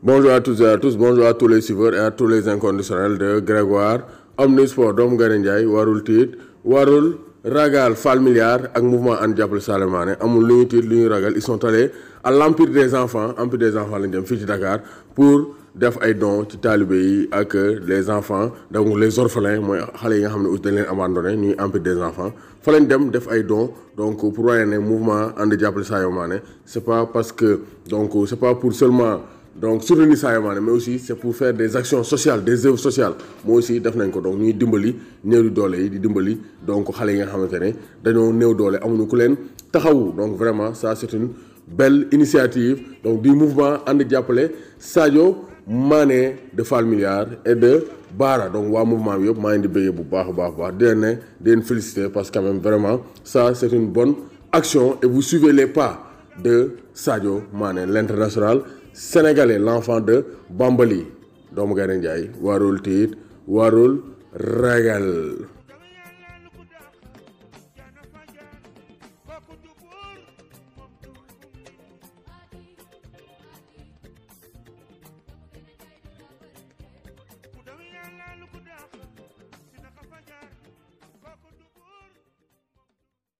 Bonjour à tous et à tous, bonjour à tous les suiveurs et à tous les inconditionnels de Grégoire Omnisport doomu Gaye Ndiaye warul tiit warul ragal Fall Milliard ak mouvement ànd jàppale Salimane amul lu ñu tiit lu ñu ragal ils sont allés à l'empire des enfants empire des enfants lañ dem fii ci Dakar pour def ay dons ci taalibe yi ak les enfants donc les orphelins mooy xale yi nga xam ne aussi dañ leen abandonné ñuy empire des enfants fa lañ dem def ay dons donc pour wane ne mouvement ànd jàppale Salimane c'est pas parce que donc c'est pas pour seulement donc soutenir Sadio Mané mais aussi c'est pour faire des actions sociales des œuvres sociales moo aussi def nañ ko donc ñuy dimbali néew di doole yi di dimbali donc xale yi nga xamante ne dañoo néew doole amuñu ku leen taxawu donc vraiment ça c'est une belle initiative donc du mouvement ànd jàppale Sadio Mané de Fall Milliard et de Bara donc waa mouvement bi yëpp maa ngi di bëggee bu baax a baax baax di leen ne di leen féliciter parce que quand même vraiment ça c'est une bonne action et vous suivez les pas de Sadio Mané l'international sénégalais l'enfant de Bambali doomu Gaye Ndiaye warul tiit warul ragal